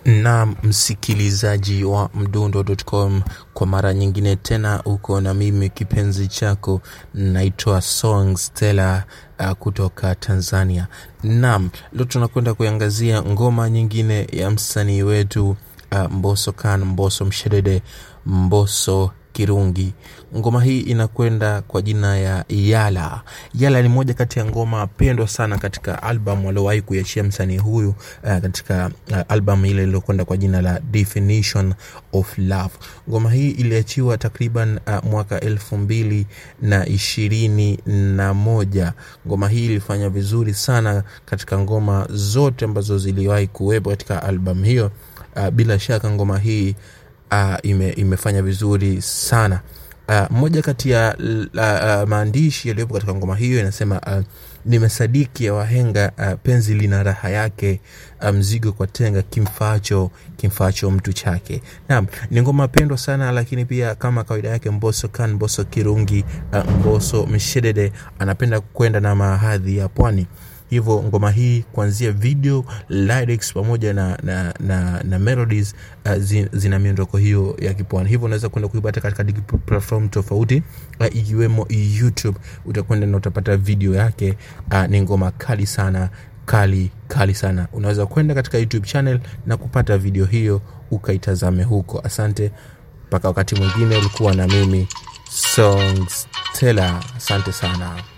na msikilizaji wa mdundo.com kwa mara nyingine tena uko na mimi kipenzi chako naitwa song stella uh, kutoka tanzania nam leo tunakwenda kuiangazia ngoma nyingine ya msanii wetu uh, mboso kan mboso mshedede mboso kirungi ngoma hii inakwenda kwa jina ya yala yala ni moja kati ya ngoma pendwa sana katika album aliowahi kuiachia msanii huyu uh, katika uh, album ile iliyokwenda kwa jina la definition of love ngoma hii iliachiwa takriban uh, mwaka elfu mbili na ishirini na moja ngoma hii ilifanya vizuri sana katika ngoma zote ambazo ziliwahi kuwepo katika album hiyo uh, bila shaka ngoma hii uh, ime, imefanya vizuri sana uh, moja kati ya uh, uh, maandishi yaliyopo katika ngoma hiyo inasema uh, nimesadiki ya wahenga uh, penzi lina raha yake uh, mzigo kwa tenga kimfaacho kimfaacho mtu chake naam ni ngoma pendwa sana lakini pia kama kawaida yake mboso kan mboso kirungi uh, mboso mshedede anapenda kwenda na mahadhi ya pwani hivyo ngoma hii kuanzia video lyrics pamoja na, na, na, na melodies uh, zi, zina miondoko hiyo ya kipwani hivyo unaweza kwenda kuipata katika platform tofauti uh, ikiwemo youtube utakwenda na utapata video yake uh, ni ngoma kali sana kali kali sana unaweza kwenda katika youtube channel na kupata video hiyo ukaitazame huko asante mpaka wakati mwingine ulikuwa na mimi songs tela asante sana